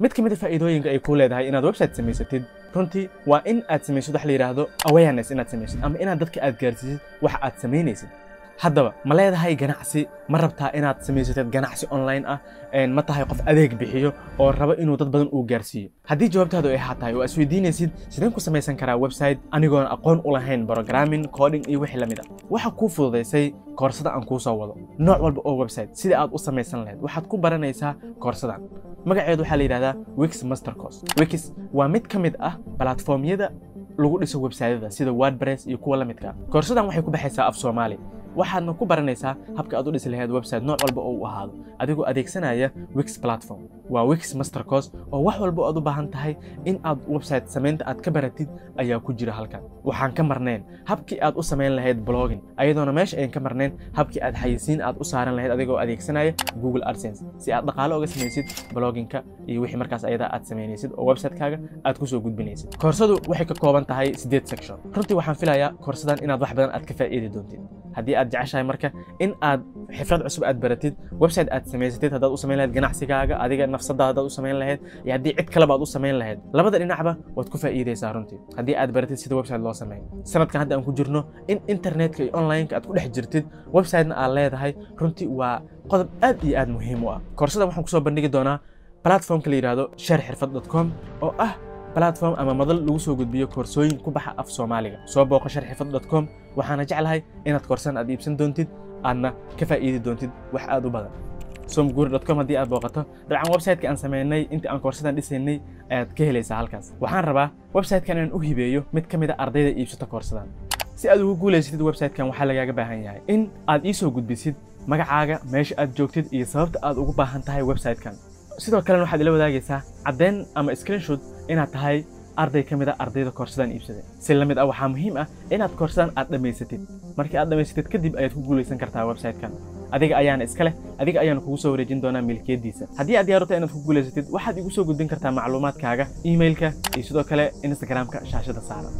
mid ka mid a faa'iidooyinka ay kuu leedahay inaad website samaysatid runtii waa in aad samaysid wax la yidhaahdo awareness inaad samaysid ama inaad dadka aad gaarsiisid waxa aad samaynaysid haddaba ma leedahay ganacsi ma rabtaa inaad samaysatid ganacsi online ah ma tahay qof adeeg bixiyo oo rabo inuu dad badan uu gaarsiiyo haddii jawaabtaadu ay haa tahay oo isweydiinaysid sideen ku samaysan karaa website anigoon aqoon u lahayn programming coding iyo wixii la mid ah waxa kuu fududaysay koorsada aan kuu soo wado nooc walba oo website sida aad u samaysan lahayd waxaad ku baranaysaa koorsadan magaceedu waxaa la yidhahdaa wix master course wix waa mid ka mid ah platformyada lagu dhiso websaytyada sida wordpress iyo kuwa la midka ah koorsadan waxay ku baxaysaa af soomaali waxaadna ku baranaysaa habka aad u dhisi lahayd website nooc walba oo u ahaado adigoo adeegsanaya wix platform waa wix master course oo wax walba aad u baahan tahay in aad website samaynta aad ka baratid ayaa ku jira halkan waxaan ka marnayn habkii aad u samayn lahayd blogging ayadoona meesha ayan ka marnayn habkii aad xayisiin aad u saaran lahayd adigoo adeegsanaya google adsense si aad dhaqaale uga samaysid bloggingka iyo wixii markaas ayadaa aad samaynaysid oo website-kaaga aad kusoo gudbinaysid koorsadu waxay ka kooban tahay siddeed section runtii waxaan filayaa koorsadan inaad wax badan aad ka faa'iidi doontid haddii aad jeceshahay marka in aad xifrad cusub aad baratid website aad samaysatid haddaad u samayn lahayd ganacsigaaga adiga nafsadaada haddaad u samayn lahayd iyo haddii cid kaleba aad u samayn lahayd labada dhinacba waad ku faa'iidaysaa runtii haddii aad baratid sida website loo sameeyo sanadkan hadda aan ku jirno in internetka iyo onlineka aad ku dhex jirtid websitena aad leedahay runtii waa qodob aad iyo aad muhiim u ah koorsadan waxaan kusoo bandhigi doonaa platformka la yidhaahdo share xirfad com oo ah platform ama madal lagu soo gudbiyo koorsooyin ku baxa af soomaaliga soo booqo sharxifad com waxaana jeclahay inaad koorsan aad iibsan doontid aadna ka faa'iidi doontid wax aad u badan somguuri com haddii aad booqato dabcan websiteka aan samaynay intii aan koorsadan dhisaynay ayaad ka helaysaa halkaas waxaan rabaa websitekan inaan u hibeeyo mid ka mid a ardayda iibsata koorsadan si aad ugu guulaysatid websitekan waxaa lagaaga baahan yahay in aad ii soo gudbisid magacaaga meesha aad joogtid iyo sababta aad ugu baahan tahay websitekan sidoo kalena waxaad ila wadaagaysaa caddeyn ama screenshot inaad tahay arday ka mid a ardayda koorsadan iibsaday si la mid ah waxaa muhiim ah inaad koorsadan aad dhammaysatid markii aad dhammaysatid kadib ayaad ku guulaysan kartaa websitekan adiga ayaana iska leh adiga ayaana kugu soo wareejin doonaa milkiyaddiisa haddii aad diyaarto inaad ku guulaysatid waxaad igu soo gudbin kartaa macluumaadkaaga emailka iyo sidoo kale instagramka shaashada saaran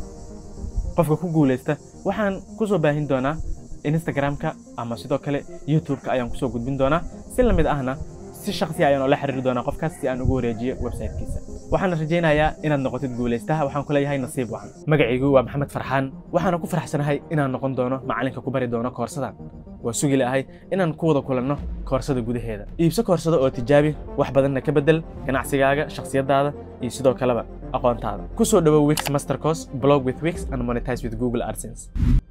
qofka ku guulaysta waxaan ku soo baahin doonaa instagramka ama sidoo kale youtubeka ayaan kusoo gudbin doonaa si la mid ahna si shaksi ayaan oola xiriiri doonaa qofkaas si aan ugu wareejiyo websitekiisa waxaan rajaynayaa inaad noqotid guulaystaha waxaan ku leeyahay nasiib wacan magacaygu waa maxamed farxaan waxaana ku faraxsanahay inaan noqon doono macalinka ku bari doono koorsadan waa sugi la'ahay inaan ku wada kulanno koorsada gudaheeda iibso koorsada oo tijaabi wax badanna ka beddel ganacsigaaga shakhsiyaddaada iyo sidoo kaleba aqoontaada ku soo dhowow wix master course blog with wix and monetize with google adsense